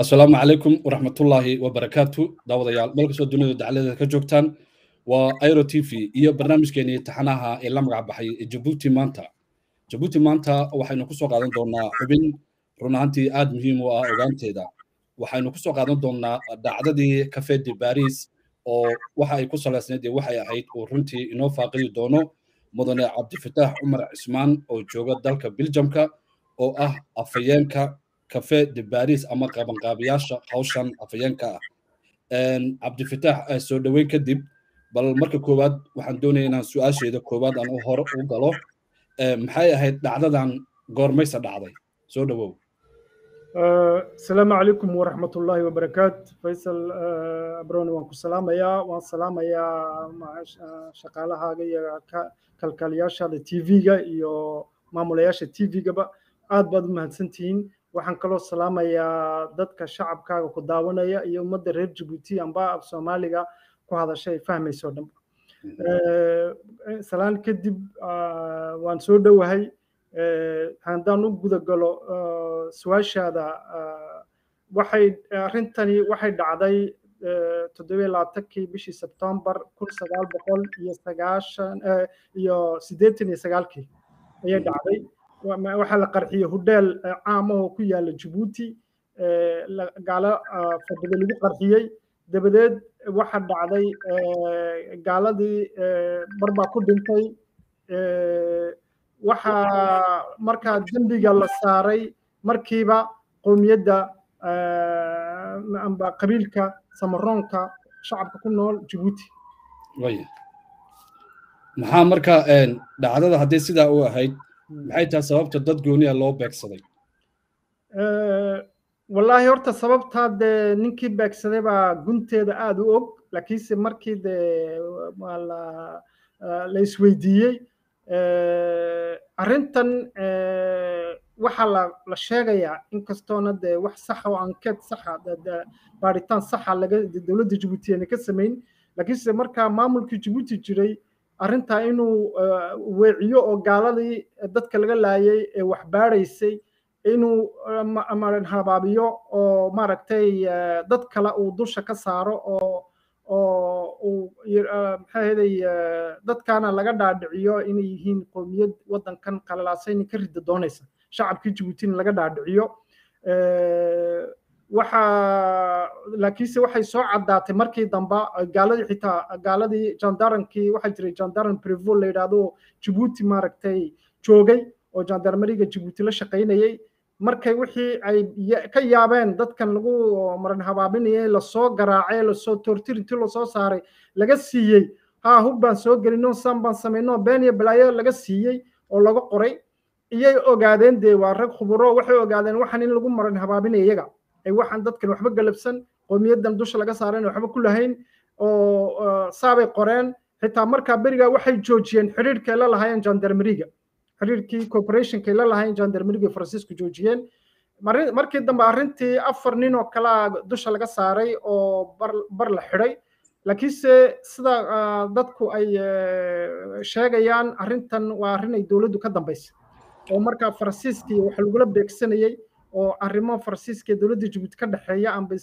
asalaamu calaykum waraxmatullaahi wabarakaatu daawadayaal meel kastoo dunida dacaladeeda ka joogtaan waa airo t v iyo barnaamijkeenii taxanaha ee la magac baxay jabuuti maanta jabuuti maanta waxaynu kusoo qaadan doonaa xubin run ahaantii aad muhiim u ah ogaanteeda waxaynu kusoo qaadan doonaa dhacdadii cafe de baris oo waxa ay ku salaysnayd ee waxay ahayd uu runtii inoo faaqidi doono mudane cabdifataax cumar cismaan oo jooga dalka biljamka oo ah afayeenka cafe de baris ama qabanqaabiyaasha hawshan afayeenka ah cabdifataax soo dhoweyn kadib bal marka koowaad waxaan doonaya inaan su-aasheeda koowaad aan hore u galo maxay ahayd dhacdadan goormaysa dhacday soo dhowow asalaamu calaykum waraxmat ullaahi wabarakaat faysal abroni waan ku salaamayaa waan salaamayaa shaqaalahaaga iyo kalkaaliyaashaada t v-ga iyo maamulayaasha t v-gaba aad baad u mahadsantihiin waxaan kaloo salaamayaa dadka shacabkaaga ku daawanaya iyo ummadda reer jabuuti amba af soomaaliga ku hadasha ay fahmayso dhan salaan kadib waan soo dhowahay haddaan u guda galo su-aashaada waxay arrintani waxay dhacday toddobiyo labaatankii bishii sebtembar kun sagaal boqol iyo sagaashan iyo siddeetan iyo sagaalkii ayay dhacday waxaa la qarxiyey hudheel caam ah oo ku yaala jabuuti gaalo fadhiga lagu qarxiyey dabadeed waxa dhacday gaaladii barbaa ku dhintay waxaa markaa dembiga la saaray markiiba qowmiyadda amba qabiilka samaroonka shacabka ku nool jabuuti maxaa marka dhacdada haddii sidaa u ahayd maxay tahay sababta dad gooniya loo beegsaday wallaahi horta sababtaa dee ninkii beegsaday baa gunteeda aada u og laakiinse markii dee la isweydiiyey arrintan waxaa la sheegayaa inkastoona dee wax saxa oo ankeed saxa baaritaan saxa laga dowladda jabuuti ayna ka samayn laakiinse markaa maamulkii jabuuti jiray arrintaa inuu weeciyo oo gaaladii dadka laga laayay ee wax baadhaysay inuu habaabiyo oo maaragtay dad kale uu dusha ka saaro oo oo uu maxaa heday dadkaana laga dhaadhiciyo inay yihiin qowmiyad waddankan qalalaasayni ka rida doonaysa shacabkii jabuutina laga dhaadhiciyo waxa laakiinse waxay soo caddaatay markii dambe gaaladii xitaa gaaladii jandarankii waxaa jiray jandaran prevo la yidhaahdo jabuuti maaragtay joogay oo jandarmeriga jabuuti la shaqaynayay markay wixii ay ka yaabeen dadkan lagu maran habaabinayay lasoo garaacay lasoo tortirinti lasoo saaray laga siiyey haa hub baan soo gelino san baan samayno been iyo balaayo laga siiyey oo laga qoray iyay ogaadeen dee waa rag khuburo waxay ogaadeen waxaan in lagu maran habaabinaya iyaga ay waxaan dadkan waxba galabsan qowmiyaddan dusha laga saareen waxba ku lahayn oo saabay qoreen xitaa markaa berigaa waxay joojiyeen xidhiirhkay la lahaayeen jandarmeriga xiriirkii corporationkay la lahayn jandarmeriga faransiisku joojiyeen markii dambe arrintii afar nin oo kalea dusha laga saaray oo bar la xidhay laakiinse sida dadku ay sheegayaan arrintan waa arrin ay dowladdu ka dambaysay oo markaa faransiiskii waxa lagula beegsanayey oo arrimo faransiiska ee dowladda jabuuti ka dhexeeya amba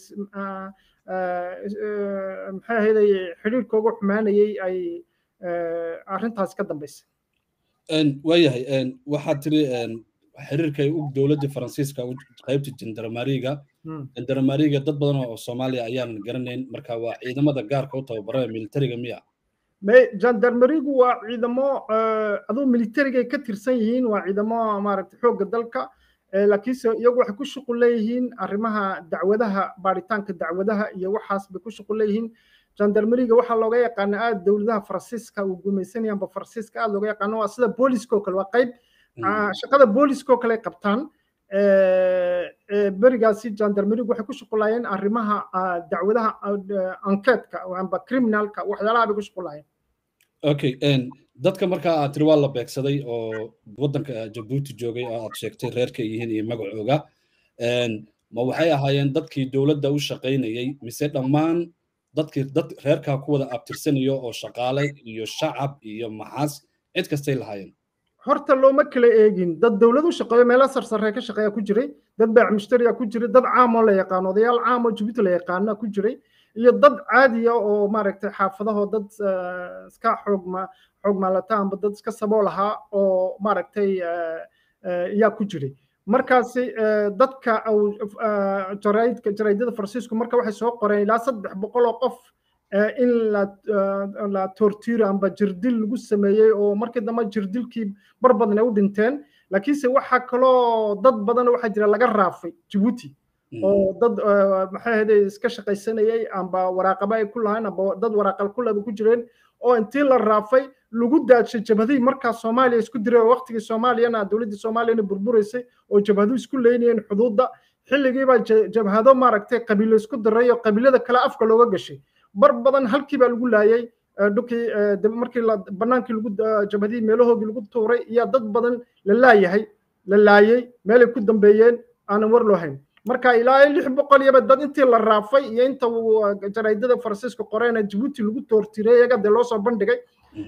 maxay ahaydey xidhiirkooga xumaanayey ay arrintaasi ka dambaysay waayahay waxaad tiri xiriirkay u dowladda faransiiska qaybta jandarmariga jandarmariga dad badan oo soomaaliya ayaanan garanayn marka waa ciidamada gaarka u tababaraya militariga miya jandarmerigu waa ciidamo aduu militerigay ka tirsan yihiin waa ciidamo maaragtay xoogga dalka laakiinse iyagu waxay ku shuqul leeyihiin arrimaha dacwadaha baaritaanka dacwadaha iyo waxaas bay ku shuqul leeyihiin jandarmeriga waxaa looga yaqaana aad dowladaha faransiiska uu gumaysanayaan ba faransiiska aad looga yaqaano waa sida booliska oo kale waa qayb shaqada booliska oo kale ay qabtaan berigaasi jandarmerigu waxay ku shuqulayeen arrimaha dacwadaha ankeetka amba criminalka waxyaalaha bay ku shuqulayeen okay dadka markaa aad tiri waa la beegsaday oo waddanka jabuuti joogay oo aad sheegtay reerka yihiin iyo magacooga ma waxay ahaayeen dadkii dowladda u shaqaynayay mise dhammaan dadkii dad reerkaa ku wada abtirsanayo oo shaqaale iyo shacab iyo maxaas cid kastay lahaayeen horta looma kala eegin dad dowlad u shaqeeyo meelo sarsare ka shaqeeya ku jiray dad baac mushtariya ku jiray dad caamoo la yaqaano odayaal caamoo jabuuti la yaqaana ku jiray iyo dad caadiya oo maaragtay xaafadaho dad iska xoog ma xoog maalata amba dad iska sabool ahaa oo maaragtay yaa ku jiray markaasi dadka jaraidka jaraidada faransiisku marka waxay soo qoreen ilaa saddex boqol oo qof in la la tortiro amba jirdil lagu sameeyey oo markii dambe jirdilkii bar badan ay u dhinteen laakiinse waxaa kaloo dad badan waxaa jira laga raafay jabuuti oo dad maxay ahayde iska shaqaysanayay amba waraaqaba ay ku lahayn amba dad waraaqal ku laba ku jireen oo intii la raafay lagu daadshay jabhadihii markaa soomaaliya isku diray oo waqtigii soomaaliyana dowladdii soomaaliyana burburaysay oo jabhadu isku leynayeen xuduudda xilligiibaa jabhado maaragtay qabiilo isku diray oo qabiilada kale afka looga gashay bar badan halkii baa lagu laayay dhulkii markii banaankii lagu jabhadihii meelahoogii lagu tuuray iyo dad badan la laayahay la laayay meelay ku dambeeyeen aanan war loo hayn marka ilaa lix boqol iyaba dad intii la raafay iyo inta jaraidada faransiiska qoreena jabuuti lagu toortiray iyaga dee loo soo bandhigay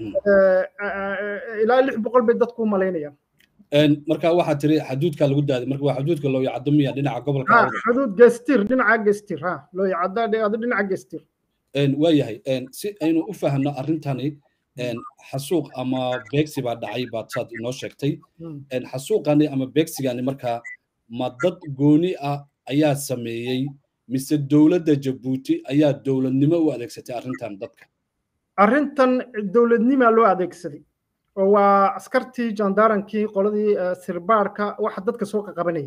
ilaa lix boqol bay dadku u malaynayaan marka waxaa tiri xaduudka lagu daaday marka waa xaduudka loo yacdo miya dhinaca gobolka xaduud gestir dhinaca gestir ha loo yacada dhinaca gestir waayahay si aynu u fahamno arrintani xasuuq ama beegsi baa dhacay baad saad inoo sheegtay xasuuqani ama beegsigani markaa ma dad gooni ah ayaa sameeyey mise dowladda jabuuti ayaa dowladnimo u adeegsatay arrintan dadka arrintan dowladnimaa loo adeegsaday oo waa askartii jandaarankii qoladii sirbaarka waxa dadka soo qaqabanayay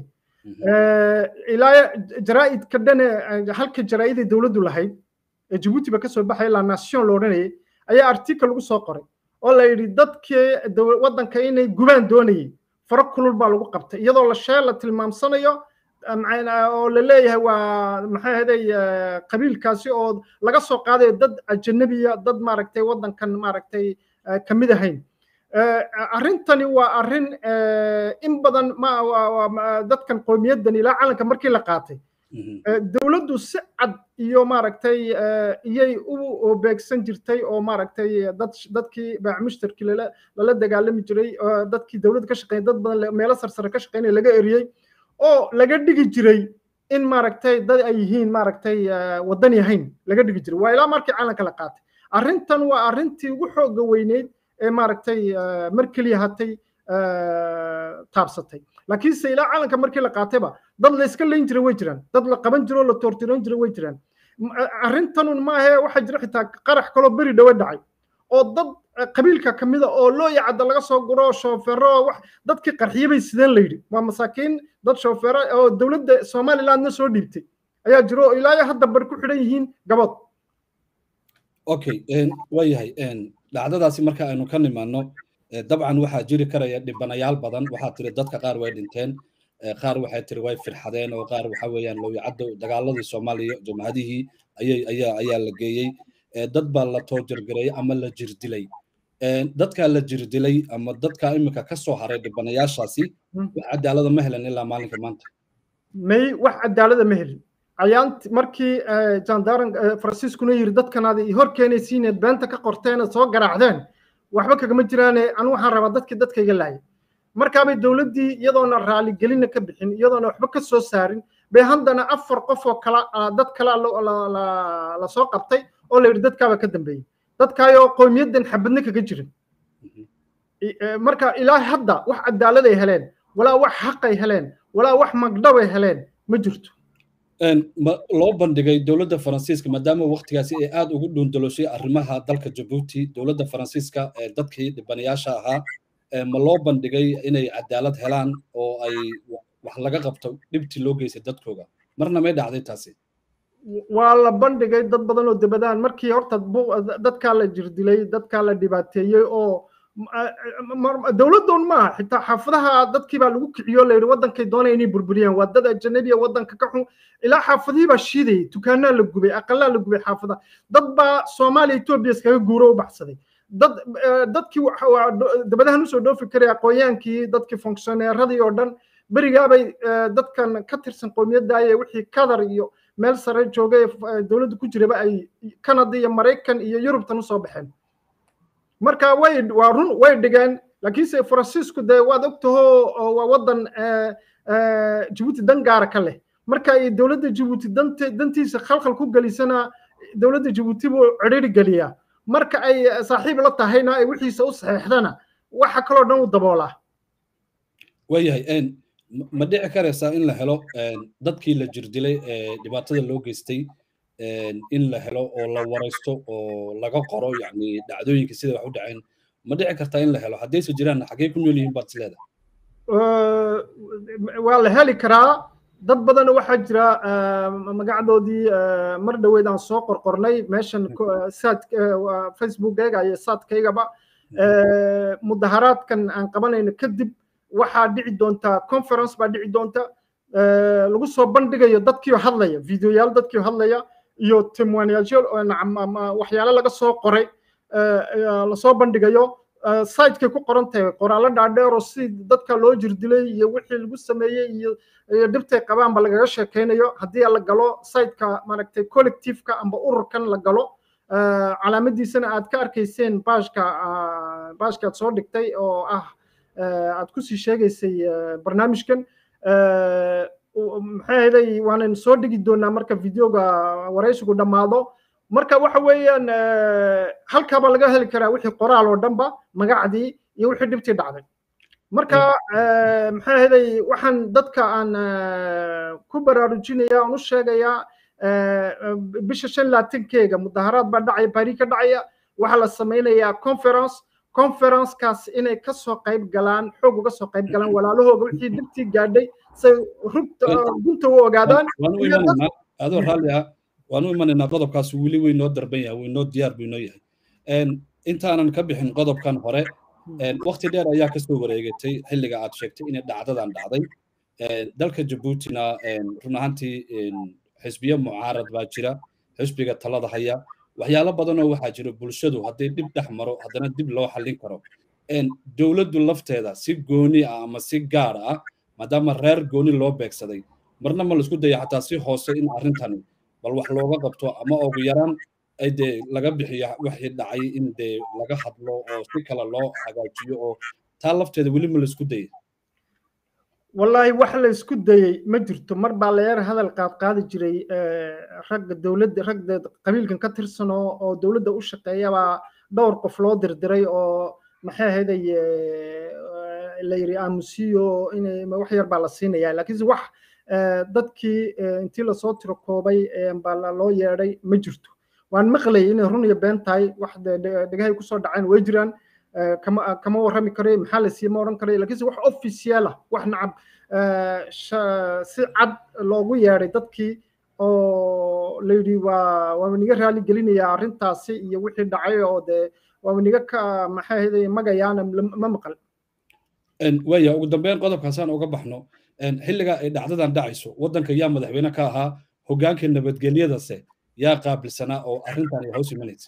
ilaa jaraa'idka dhane halka jaraa'idii dowladdu lahayd ee jabuuti ba kasoo baxaya la nation lo odhanayay ayaa article lagu soo qoray oo la yidhi dadkii waddanka inay gubaan doonayay faro kulul baa lagu qabtay iyadoo la shee la tilmaamsanayo oo la leeyahay waa maxay ahaday qabiilkaasi oo laga soo qaadayo dad ajanabiya dad maaragtay waddankan maaragtay kamid ahayn arrintani waa arrin in badan ma dadkan qowmiyaddan ilaa calanka markii la qaatay dowladdu si cad iyo maaragtay iyay u beegsan jirtay oo maaragtay dad dadkii baac mushtarkii lala lala dagaalami jiray dadkii dowladda ka shaqeeya dad badan meelo sarsare ka shaqeynaya laga eriyey oo laga dhigi jiray in maaragtay dad ay yihiin maaragtay waddan yahayn laga dhigi jiray waa ilaa markii calanka la qaatay arrintan waa arrintii ugu xooga weyneyd ee maaragtay mar keliya hatay taabsatay laakiinse ilaa calanka markii la qaatayba dad la iska layn jiray way jiraan dad la qaban jiro la toortiroon jiray way jiraan arrintanun maahe waxaa jira xitaa qarax kaloo beri dhowe dhacay oo dad qabiilka ka mida oo loo yacada laga soo guro shoofeero wax dadkii qarxiye bay sideen la yidhi waa masaakiin dad shoofeero oo dowladda somalilandna soo dhiibtay ayaa jiro oo ilaa hadda bar ku xidhan yihiin gabood okay waa yahay dhacdadaasi marka aynu ka nimaano dabcan waxaa jiri karaya dhibanayaal badan waxaa tiri dadka qaar way dhinteen qaar waxay tiri way firxadeen oo qaar waxa weeyaan lowyacaddo dagaaladii soomaaliya jamhadihii ayay ayaa ayaa la geeyey dad baa la toojargareeyey ama la jirdilay dadkaa la jirdilay ama dadkaa iminka ka soo haray dhibanayaashaasi wax cadaalada ma helan ilaa maalinka maanta may wax cadaalada ma helin ayaanti markii jandaran faransiiskuna yiri dadkanaad hor keenaysiineed beenta ka qorteena soo garaacdeen waxba kagama jiraane anu waxaan rabaa dadkii dadkayga laayay markaabay dowladdii iyadoona raaligelina ka bixin iyadoona waxba ka soo saarin bay haddana afar qof oo kala dad kala la soo qabtay oo la yidhi dadkaaba ka dambeeyey dadkaayoo qowmiyaddan xabadna kaga jirin marka ilaa hadda wax cadaalad ay heleen walaa wax xaqay heleen walaa wax magdhabay heleen ma jirto loo bandhigay dowladda faransiiska maadaama waktigaasi ay aad ugu dhuundaloshay arrimaha dalka jabuuti dowladda faransiiska ee dadkii dhibanayaasha ahaa ma loo bandhigay inay cadaalad helaan oo ay wax laga qabto dhibtii loo geystay dadkooga marna may dhacday taasi waa la bandhigay dad badan oo debadaan markii horta dadkaa la jirdilay dadkaa la dhibaateeyey oo dowladdoon maaha xitaa xaafadaha dadkii baa lagu kiciyo la yidhi waddankay doonaya inay burburiyaan waa dad ajanabiya waddanka ka xun ilaa xaafadihii baa shiidayay dukaanaa la gubay aqalaa la gubay xaafadaha dad baa soomaaliya etoobiya iskaga guuro u baxsaday dad dadkii dabadahan usoo dhoofi karay aqoonyaankii dadkii fonkshoneeradii oo dhan berigaabay dadkan ka tirsan qowmiyaddaayee wixii kadar iyo meel sare joogay dowladda ku jiraba ay canada iyo maraykan iyo yurubtan usoo baxeen marka way waa run way dhigeen laakiinse faransiisku dee waad ogtaho waa waddan jabuuti dan gaara ka leh marka ay dowladda jabuuti dantiisa khalkhal ku gelisana dowladda jabuuti buu cidhiri geliyaa marka ay saaxiib la tahayna ay wixiisa u saxeexdana waxa kaloo dhan u daboolaa waayahay ma dhici karaysaa in la helo dadkii la jirdilay ee dhibaatada loo geystay in la helo oo la waraysto oo laga qoro yani dhacdooyinka sida wax u dhaceen ma dhici kartaa in la helo haddayse jiraan xaggee ku nool yihiin baad is leedahay waa la heli karaa dad badan waxaa jira magacdoodii mar dhoweed aan soo qorqornay meeshan saad facebookeyga iyo saadkaygaba mudaharaadkan aan qabanayno kadib waxaa dhici doonta conference baa dhici doonta lagu soo bandhigayo dadkiio hadlaya videoyaal dadkiio hadlaya iyo timwaniyaasyo waxyaalo laga soo qoray lasoo bandhigayo sitekay ku qoran tahay qoraallo dhaadheero si dadka loo jirdilay iyo wixii lagu sameeyey iyo dhibtay qabaanba lagaga sheekaynayo haddii la galo siteka maaragtay collectiveka amba ururkan la galo calaamadiisana aad ka arkayseen baashka baashka aad soo dhigtay oo ah aad kusii sheegaysay barnaamijkan maxay ahaday waanan soo dhigi doonaa marka videoga waraysigu dhammaado marka waxa weeyaan halkaaba laga heli karaa wixii qoraal oo dhanba magacdii iyo wixii dhibtii dhacday marka maxay ahaday waxaan dadka aan ku baraarujinaya aan u sheegayaa bisha shan laatankeega mudaharaad baa dhacaya bari ka dhacaya waxaa la samaynayaa conference conferencekaas inay ka soo qayb galaan xoog uga soo qayb galaan walaalahooga wixii dhibtii gaadhay say rugta gunta u ogaadaan adoo raalli ah waanu imanaynaa qodobkaas weli way noo darban yahay way noo diyaar buu noo yahay intaanan ka bixin qodobkan hore waqti dheer ayaa kasoo wareegatay xilliga aad sheegtay inay dhacdadan dhacday dalka jabuutina run ahaantii xisbiyo mucaarad baa jira xisbiga talada haya waxyaalo badanoo waxaa jira bulshadu hadday dhib dhex maro haddana dib loo xallin karo dowladdu lafteeda si gooni ah ama si gaar ah maadaama reer gooni loo beegsaday marna ma laisku daya xataa si hoose in arrintani bal wax looga qabto ama ugu yaraan ay dee laga bixiyo wixii dhacay in dee laga hadlo oo si kale loo hagaajiyo oo taa lafteeda weli ma laisku dayay wallaahi wax la isku dayey ma jirto mar baa layeer hadal qaad qaadi jiray ragga dowladda ragda qabiilkan ka tirsanoo oo dowladda u shaqeeya baa dhowr qof loo dirdiray oo maxay ahayday la yiri aamusiyo inay wax yar baa la siinaya laakiinse wax dadkii intii lasoo tiro koobay baa loo yeedhay ma jirto waan maqlayay inay run iyo been tahay wax dhegahay kusoo dhaceen way jiraan kama kama warrami karay maxaa la siiyey ma odhan karay laakiinse wax official ah wax nacab si cad loogu yeedhay dadkii oo la yidhi waa waa niga raali gelinaya arrintaasi iyo wixii dhacay oo dee waa niga ka maxay ahayd magayaana ma maqal waya ugu dambeyn qodobkaasaan uga baxno xilliga ay dhacdadan dhacayso waddanka yaa madaxweyne ka ahaa hoggaanka nabadgelyadase yaa qaabilsanaa oo arrintan ay hoos imanaysa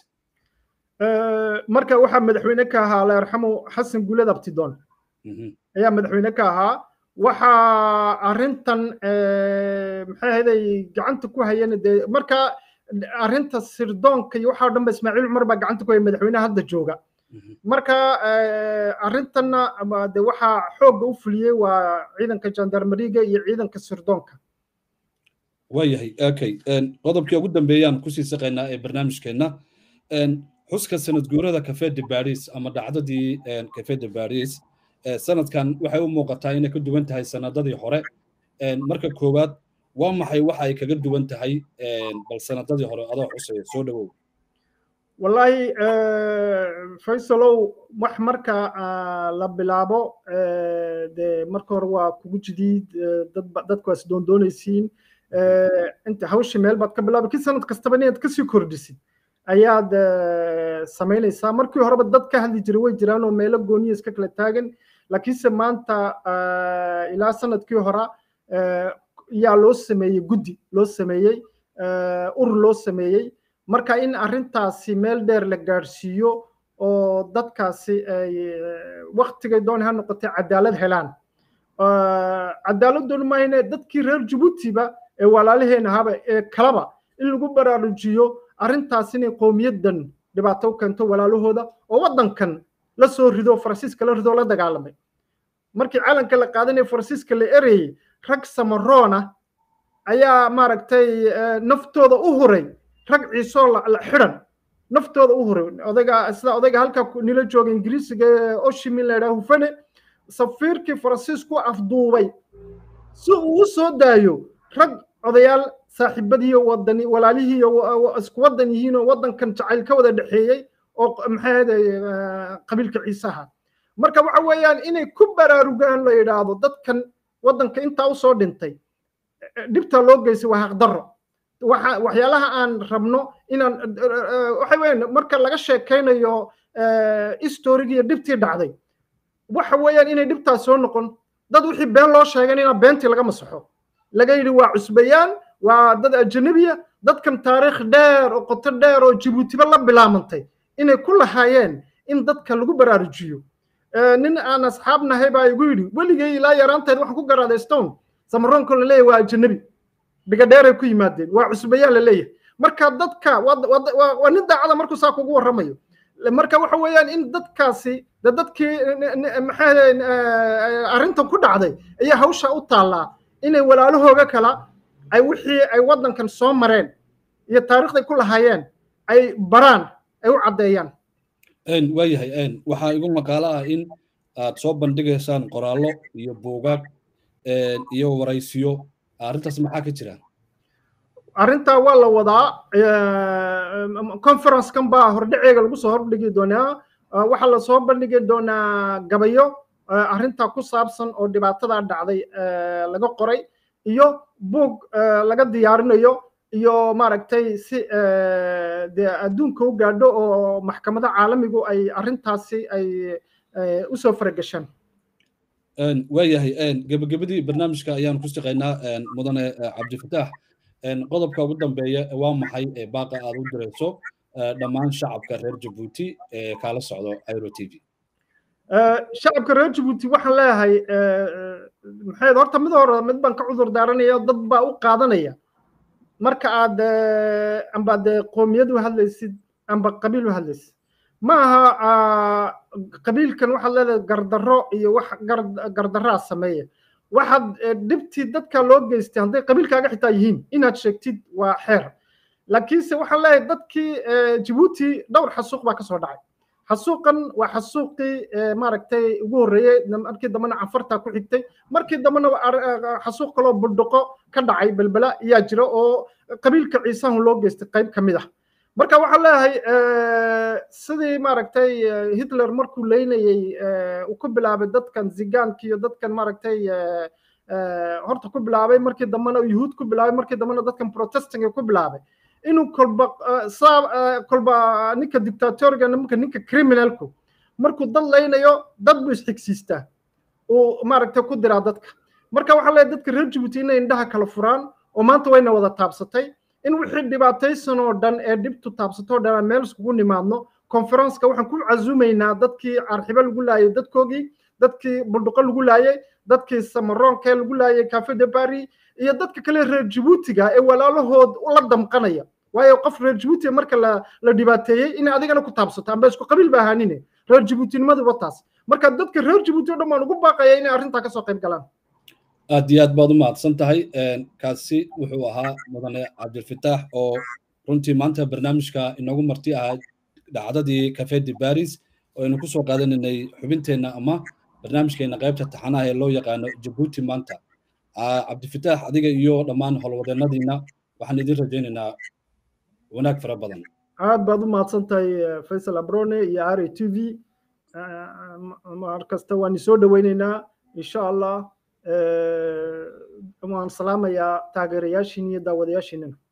marka waxaa madaxweyne ka ahaa alla yarxamu xasan guulad abtidoon ayaa madaxweyne ka ahaa waxaa arrintan maxay ahaday gacanta ku hayeen dee marka arrinta sirdoonka iyo waxaa dhan ba ismaaciil cumar baa gacanta ku haya madaxweynaha hadda jooga marka arrintanna de waxaa xoogga u fuliyey waa ciidanka jandarmeriga iyo ciidanka sirdoonka waayahay okay qodobkii ugu dambeeyaan kusii saqaynaa ee barnaamijkeenna xuska sanad guurada cafe de paris ama dhacdadii cafe de paris sanadkan waxay u muuqataa inay ka duwan tahay sanadadii hore marka koowaad waa maxay waxa ay kaga duwan tahay bal sanadadii hore adoo xusaya soo dhawow wallaahi faysalow wax marka la bilaabo de marka hore waa kugu jidiid dadku waas doondoonaysiin inta hawshii meel baad ka bilaabay kii sanad kastaba inaad kasii kordhisid ayaad samaynaysaa markii horeba dad ka hadli jiray way jiraan oo meelo gooniya iska kala taagan laakiinse maanta ilaa sanadkii hora yaa loo sameeyey guddi loo sameeyey urur loo sameeyey marka in arrintaasi meel dheer la gaadhsiiyo oo dadkaasi ay waktigay doon ha noqotay cadaalad helaan cadaaladdoon maahine dadkii reer jabuutiba ee walaalaheena ahaba ee kalaba in lagu baraarujiyo arrintaas inay qowmiyaddan dhibaato u keento walaalahooda oo waddankan la soo rido faransiiska la rido la dagaalamay markii calanka la qaadanaya faransiiska la erayey rag samaroona ayaa maaragtay naftooda u huray rag ciisoo la xidhan naftooda u huray odayga sida odayga halka nila jooga ingiriisiga oshimin la yidhaha hufane safiirkii faransiisku afduubay si uu u soo daayo rag odayaal saaxiibadiiyo wadani walaalihiiyo isku waddan yihiinoo waddankan jacayl ka wada dhexeeyey oo maxay ahday qabiilka ciisaha marka waxa weeyaan inay ku baraarugaan la yidhaahdo dadkan waddanka intaa usoo dhintay dhibta loo geysay waa haqdarro waxa waxyaalaha aan rabno inaan waxa weeyaan marka laga sheekaynayo historigiiyo dhibtii dhacday waxa weeyaan inay dhibtaas soo noqon dad wixii been loo sheegay inaa beentii laga masaxo laga yidhi waa cusbayaan waa dad ajanabiya dadkan taariikh dheer oo qoto dheer oo jibuutiba la bilaamantay inay ku lahaayeen in dadka lagu baraarujiyo nin aan asxaab nahay baa igu yidhi weligay ilaa yaraanteed waxaan ku garaaday stone samaroonko la leeyahay waa ajanabi dhigadheeray ku yimaadeen waa cusbayaan la leeyahay marka dadka waa nin daacada markuu saa kugu warramayo marka waxa weeyaan in dadkaasi de dadkii maxaa arrintan ku dhacday ayaa hawsha u taallaa inay walaalahooga kala ay wixii ay waddankan soo mareen iyo taariikhday ku lahaayeen ay baraan ay u caddeeyaan waayahay waxaa igu maqaalo ah in aad soo bandhigaysaan qoraallo iyo buugaag iyo waraysiyo arrintaas maxaa ka jira arrintaa waa la wadaa conferencekan baa hordhaceega lagu soo hordhigi doonaa waxaa lasoo bandhigi doonaa gabayo arrintaa ku saabsan oo dhibaatadaa dhacday laga qoray iyo buug laga diyaarinayo iyo maaragtay si dee adduunka u gaadho oo maxkamada caalamigu ay arrintaasi ay usoo faragashaan waayahay gebagabadii barnaamijka ayaan ku shaqaynaa mudane cabdifataax qodobka ugu dambeeya waa maxay baaqa aad u dirayso dhammaan shacabka reer jabuuti ee kaala socdo iro t v shacabka reer jabuuti waxaan leeyahay maxay horta mid hore mid baan ka cudur daaranaya dad baa u qaadanaya marka aad amba dee qoomiyad u hadlaysid amba qabiil u hadlaysid ma aha qabiilkan waxaad leedahay gardarro iyo wax gardarraa sameeya waxaad dhibtii dadka loo geystay hadday qabiilkaaga xitaa yihiin inaad sheegtid waa xeer laakiinse waxaan leeyahay dadkii jabuuti dhowr xasuuq baa kasoo dhacay xasuuqan waa xasuuqii maaragtay ugu horreeyey markii dambena canfartaa ku xigtay markii dambena xasuuq kaloo buldhuqo ka dhacay belbela ayaa jira oo qabiilka ciisahan loo geystay qayb ka mid ah marka waxaan leeyahay sidii maaragtay hitler markuu leynayey uu ku bilaabay dadkan zigaanka iyo dadkan maaragtay horta ku bilaabay markii dambena yuhuud ku bilaabay markii dambena dadkan protestinga ku bilaabay inuu kolba saa kolba ninka dictatoriga nimanka ninka criminalku markuu dad leynayo dad buu isxigsiistaa uu maaragtay ku diraa dadka marka waxaa leeyahay dadka reer jabuuti inay indhaha kala furaan oo maanta wayna wada taabsatay in wixii dhibaataysan oo dhan ee dhibtu taabsatoo dhan aan meel iskugu nimaadno conferenceka waxaan ku casuumaynaa dadkii arxibo lagu laayay dadkoogii dadkii buldhuqo lagu laayay dadkii samaroonka lagu laayay cafe de paris iyo dadka kale reer jabuutiga ee walaalahood la damqanaya waayo qof reer jabuuti marka la la dhibaateeyey in adigana ku taabsato amba isku qabiil ba ahaanine reer jabuutinimadu taas marka dadka reer jabuuti oo dhan baan ugu baaqaya inay arrintaa kasoo qayb galaan aad iyo aad baad u mahadsan tahay kaasi wuxuu ahaa mudane cabdilfataax oo runtii maanta barnaamijka inoogu marti ahaa dhacdadii cafe de paris oo aynu kusoo qaadanaynay xubinteenna ama barnaamijkeena qaybta taxanaha ee loo yaqaano jabuuti maanta cabdifataax adiga iyo dhammaan howlwadeennadiina waxaan idin rajaynaynaa wanaag fara badan aad baad u mahadsan tahay faysal abrone iyo r a t v mar kasta waan isoo dhoweynaynaa insha allah waan salaamayaa taageerayaashiin iyo daawadayaashiinana